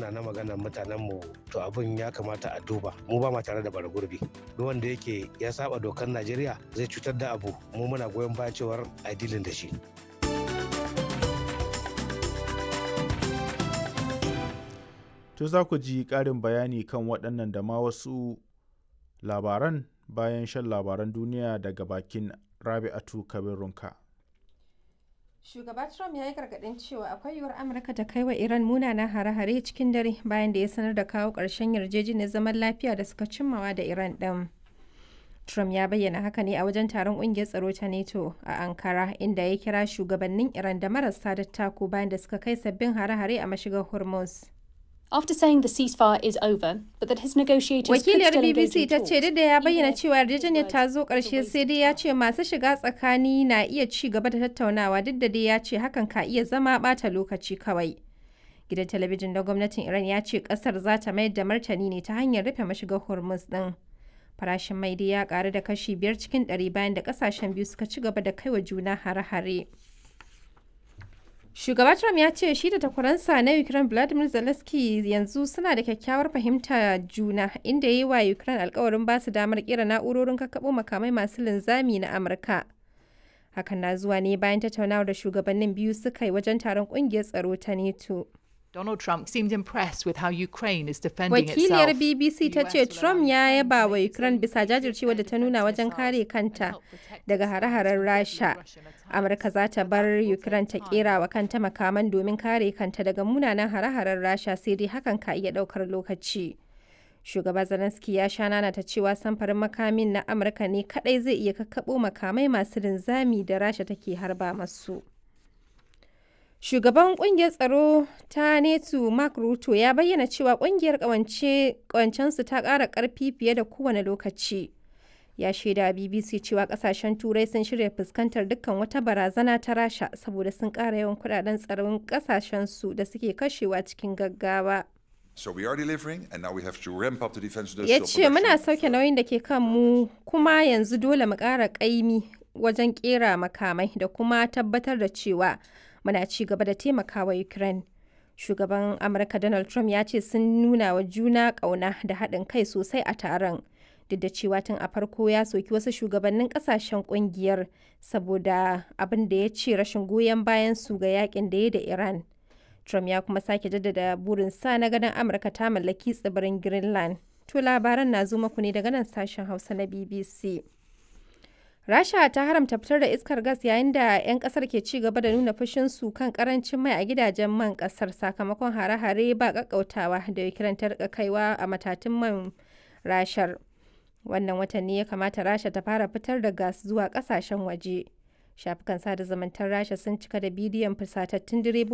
ana na magana mutanen mu to abin ya kamata a duba mu ba ma tare da bara gurbi duk wanda yake ya saba dokar najeriya zai cutar da abu mu muna goyon baya cewar a dilin da shi To za ku ji ƙarin bayani kan waɗannan da ma wasu labaran bayan shan labaran duniya daga bakin Rabi'atu Kabirunka. Shugaba Trump ya yi gargaɗin cewa akwai yiwuwar Amurka ta kai wa Iran munanan hare-hare cikin dare bayan da ya sanar da kawo ƙarshen yarjejeniyar zaman lafiya da suka cimmawa da Iran ɗin. Trump ya bayyana haka ne a wajen taron ƙungiyar tsaro ta NATO a Ankara inda ya kira shugabannin Iran da marasa dattako bayan da suka kai sabbin hare-hare a mashigar Hormuz. After saying the ceasefire is over, but that his negotiators Wakiliyar could still engage BBC in ta talks, ce duk da ya he bayyana therefore cewa yarjejeniyar used ta zo words ƙarshe the sai dai ya ce masu shiga tsakani na iya ci gaba da tattaunawa duk da dai ya ce hakan ka iya zama ɓata lokaci kawai. Gidan talabijin na gwamnatin Iran ya ce ƙasar za ta mayar da martani ne ta hanyar rufe mashigar Hormuz ɗin. Farashin mai dai ya ƙaru da kashi biyar cikin ɗari bayan da ƙasashen biyu suka ci gaba da kaiwa juna hare-hare. Shugaba Trump ya ce shi da takwaransa na Ukraine Vladimir Zelensky yanzu suna da kyakkyawar fahimta juna inda ya yi wa Ukraine alkawarin ba su damar kera na'urorin kakkaɓo makamai masu linzami na Amurka. Hakan na zuwa ne bayan tattaunawar da shugabannin biyu suka yi wajen taron ƙungiyar tsaro ta NATO. Donald Trump seemed impressed with how Ukraine is defending Wakiliyar itself. BBC ta ce Trump ya yaba wa Ukraine bisa jajircewa da ta nuna wajen kare kanta daga hare-haren Rasha. Amurka za ta bar Ukraine ta kera wa kanta makaman domin kare kanta daga munanan hare-haren Rasha sai dai hakan ka iya daukar lokaci. Shugaba Zelensky ya sha nana ta cewa samfarin makamin na Amurka ne kadai zai iya kakkaɓo makamai masu linzami da Rasha take harba masu. Shugaban kungiyar tsaro ta netu Mark Ruto ya bayyana cewa kungiyar kawancensu ta ƙara ƙarfi fiye da kowane lokaci. Ya shaida BBC cewa ƙasashen Turai sun shirya fuskantar dukkan wata barazana ta Rasha saboda sun ƙara yawan kudaden tsaron ƙasashensu da suke kashewa cikin gaggawa. So we are delivering, and now we have to ramp up the defense Ya industrial ce muna production. sauke nauyin da ke kan mu kuma yanzu dole mu ƙara ƙaimi wajen ƙera makamai da kuma tabbatar da cewa muna ci gaba da taimakawa Ukraine. Shugaban Amurka Donald Trump ya ce sun nuna wa juna ƙauna da haɗin kai sosai a taron. Duk da cewa tun a farko ya soki wasu shugabannin ƙasashen ƙungiyar saboda abin da ya ce rashin goyon bayan su ga yakin da ya da Iran. Trump ya kuma sake jaddada burinsa na ganin Amurka ta mallaki tsibirin Greenland. To labaran na zo muku ne daga nan sashen Hausa na BBC. Rasha ta haramta fitar da iskar gas yayin da 'yan kasar ke ci gaba da nuna fushinsu kan karancin mai a gidajen man kasar sakamakon hare-hare ba kakkautawa da Ukraine ta rika kaiwa a matatun man rashar. Wannan watan ne ya kamata Rasha ta fara fitar da gas zuwa kasashen waje. Shafukan sada zumuntar Rasha sun cika da bidiyon fusatattun direbobi